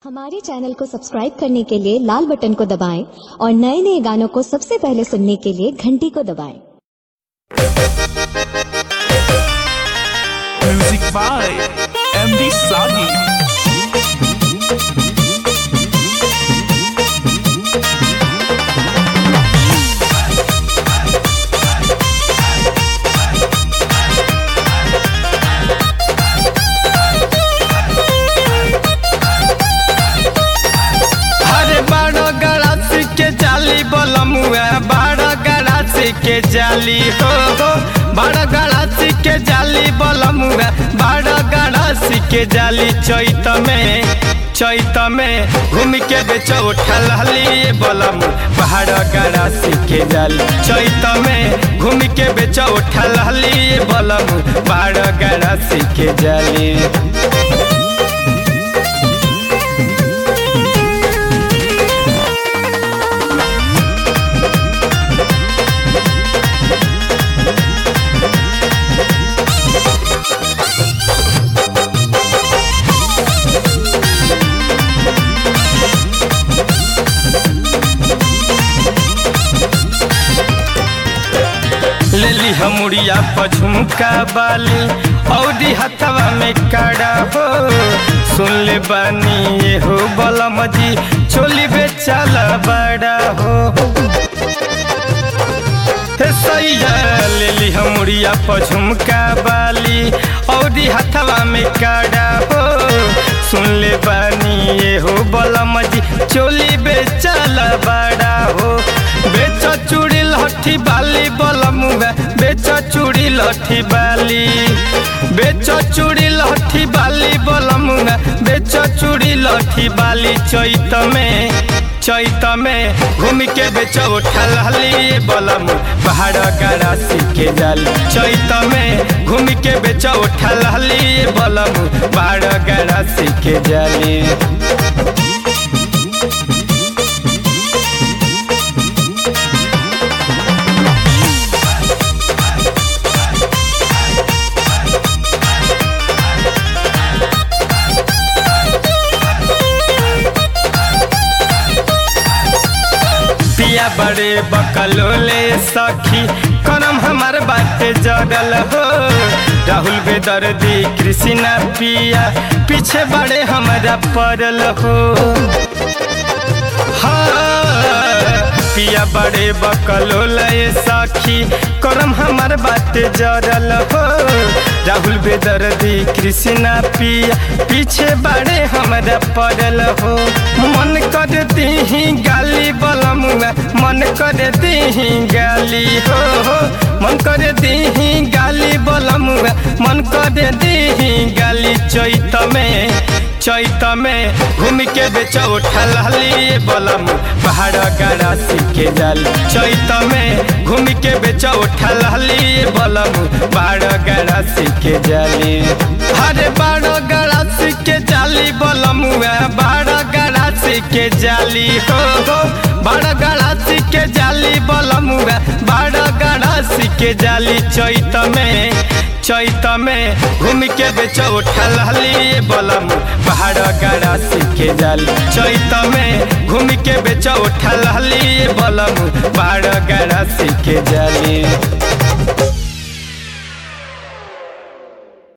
हमारे चैनल को सब्सक्राइब करने के लिए लाल बटन को दबाएं और नए नए गानों को सबसे पहले सुनने के लिए घंटी को दबाएं Music by MD Sagi. अरे बड़ो गड़ासी के जाली बोलमुआ बड़ो गड़ासी के जाली हो हो बड़ो गड़ासी के जाली बोलमुआ बड़ो गड़ासी के जाली चैत में चैत में घूम के बेचो उठल बोलम बड़ो गड़ासी के जाली चैत में घूम के बेचो उठल बोलम बड़ो गड़ासी के जाली लेली हमुड़िया पझुमका बाली औदी हथवा में काड़ा हो सुन ले बानी ये हो बलम जी चोली बेचाला बड़ा हो हे सैया लेली हमुड़िया पझुमका बाली औदी हथवा में काड़ा हो सुन ले बानी ये हो बलम जी चोली बेचाला बड़ा हो बेच चूड़ी लठी बाली बलमुआ बेच चूड़ी लठी बाली बेच चूड़ी लठी बाली बलमुआ बेच चूड़ी लठी बाली चैत में चैत में घूम के बेच उठल बलम पहाड़ गड़ासी के जाली चैत में घूम के बेच उठल बलम पहाड़ गड़ासी के जाली पिया बड़े बकलोले सखी करम हमार बाटे जगल हो राहुल बेदर्दी कृष्णा पिया पीछे बड़े हमारा पड़ल हो हाँ, पिया बड़े बकलोले सखी करम हमार बाटे जरल हो राहुल बेदर्दी कृष्णा पिया पीछे बड़े हमारा पड़ल हो मन कर दीही गाली बलमुआ मन कर दीही गाली हो हो मन कर दीही गाली बलमुआ मन कर दीही गाली चैत में चैत में घूम के बेच उठल बलम पहाड़ गड़ासी के जाली चैत में घूम के बेच उठल बलम पहाड़ गड़ासी के जाली अरे बाड़ो गड़ासी के जाली बलमुआ बाड़ो गड़ासी के जाली हो हो बाड़ो गड़ासी के जाली बलमुआ बाड़ो गड़ासी के जाली चैत में चैत में घूम के बेच उठल बलम पहाड़ गड़ासी के जाली चैत में घूम के बेच उठल बलम पहाड़ गड़ासी के जाली